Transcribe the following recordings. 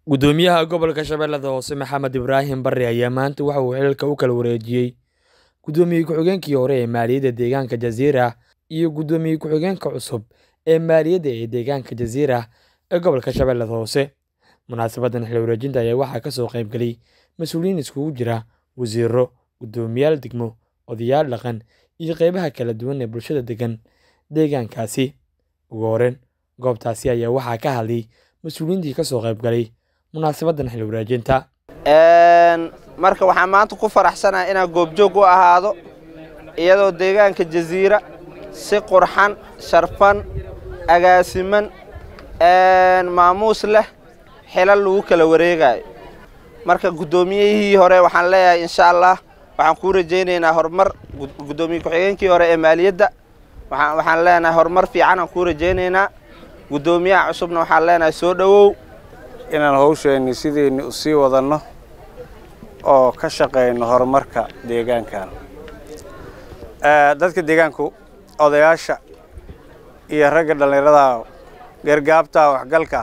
Gudoomiyaha Gobolka Shabeellada Hoose Maxamed Ibraahim Barre ayaa maanta waxa uu xilka u kala wareejiyay Gudoomiye ku-xigeenkii hore ee Maaliyadda Deegaanka Jasiirah iyo Gudoomiye ku-xigeenka cusub ee Maaliyadda ee Deegaanka Jasiirah ee Gobolka Shabeellada Hoose. Munaasabaddan xil wareejinta ayaa waxaa ka soo qayb galay mas'uuliyiin isugu jira wasiirro, guddoomiyaal degmo, odayaal dhaqan, iyo qaybaha kala duwan ee bulshada degan deegaankaasi. Ugu horreyn, goobtaasi ayaa waxaa ka hadlay mas'uuliyiintii ka soo qayb galay munaasabaddan xil wareejinta. marka waxaan maanta ku faraxsanahay inaan goobjoog u ahaado iyadoo deegaanka jasiira si qurxan sharfan agaasiman maamuus leh xilal lagu kala wareegayo marka guddoomiyihii hore waxaan leeyahay insha allah waxaan kuu rajaynaynaa horumar guddoomiye ku-xigeenkii hore ee maaliyadda waxaan leenahay horumar fiican aan kuu rajaynaynaa guddoomiyaha cusubna waxaan leenahay soo dhowow inaan hawsheenni sideenni u sii wadanno oo ka shaqayno horumarka deegaankan dadka deegaanku odayaasha iyo ragga dhallinyarada gargaabta waxgalka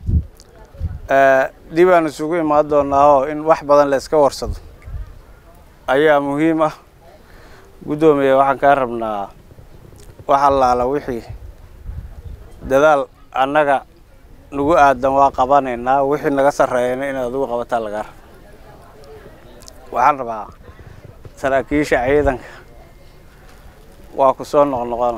dib aan isugu imaan doonaao in wax badan la iska warsado ayaa muhiim ah guddoomiye waxaan kaa rabnaa wax allaala wixii dadaal annaga nagu aadan waa qabanaynaa wixii naga sarreeyana inaad adigu qabataa lagaa raba waxaan rabaa saraakiisha ciidanka waa ku soo noqnoqona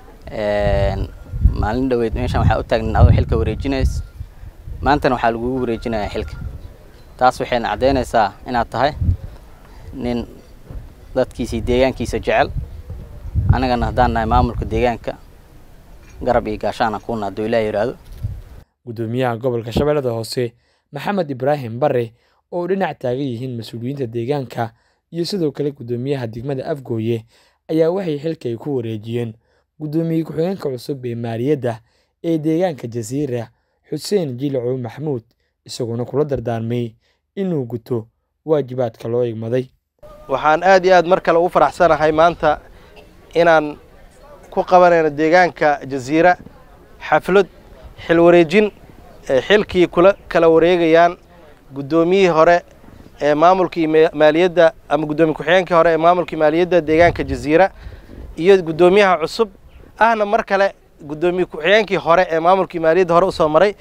maalin dhaweyd meeshaan waxaa u taagnan adoo xilka wareejinays maantana waxaa lagugu wareejinayaa xilka taas waxayna caddaynaysaa inaad tahay nin dadkiisii deegaankiisa jecel annagana haddaan nahay maamulka deegaanka garab iyo gaashaana kuuna hadduu ilaah yidhaahdo Gudoomiyaha Gobolka Shabeellada Hoose Maxamed Ibraahim Barre oo dhinac taagan yihiin mas'uuliyiinta deegaanka iyo sidoo kale guddoomiyaha degmada Afgooye ayaa waxay xilka ay ku wareejiyeen guddoomiye ku-xigeenka cusub ee maaliyadda ee deegaanka Jasiirah Xuseen Jiilacow Maxamuud isaguna kula dardaarmay inuu guto waajibaadka loo igmaday. waxaan aad iyo aad mar kale ugu faraxsanahay maanta inaan ku qabanayno deegaanka jasiira xaflad xil wareejin xilkii kula kala wareegayaan guddoomiyihii hore ee maamulkii maaliyadda ama guddoomiye ku-xigeenkii hore ee maamulkii maaliyadda deegaanka jasiira iyo guddoomiyaha cusub ahna mar kale guddoomiye ku-xigeenkii hore ee maamulkii maaliyadda hore usoo maray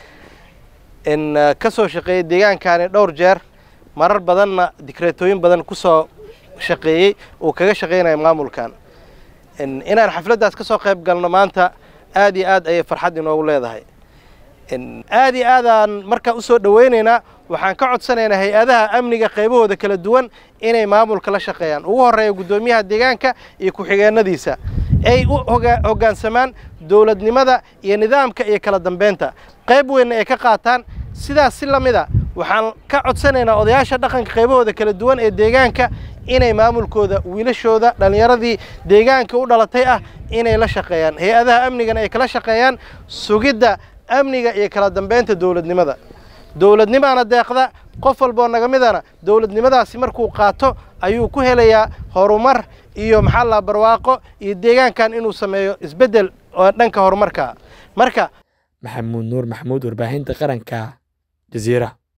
in ka soo shaqeeyey deegaankani dhowr jeer marar badanna dikreetooyin badan kusoo shaqeeyey uu kaga shaqeynayo maamulkan inaan xafladdaas ka soo qayb galno maanta aad iyo aad ayay farxad inoogu leedahay aad iyo aadaan markaa usoo dhoweynaynaa waxaan ka codsanaynaa hay-adaha amniga qaybahooda kala duwan inay maamulka la shaqeeyaan ugu horreeya guddoomiyaha deegaanka iyo ku-xigeenadiisa ay u hoggaansamaan dowladnimada iyo nidaamka iyo kala dambeynta qayb weynna ay ka qaataan sidaas si lamida waxaan ka codsanaynaa odayaasha dhaqanka qaybahooda kala duwan ee deegaanka inay maamulkooda wiilashooda dhallinyaradii deegaanka u dhalatay ah inay la shaqeeyaan hay-adaha amnigana ay kala shaqeeyaan sugidda amniga iyo kala dambeynta dowladnimada dowladnimaana deeqda qof walboo naga midana dowladnimadaasi markuu qaato ayuu ku helayaa horumar iyo maxaa la barwaaqo iyo deegaankan inuu sameeyo isbeddel oo dhanka horumarka marka maxamuud nuur maxamuud warbaahinta qaranka jasiira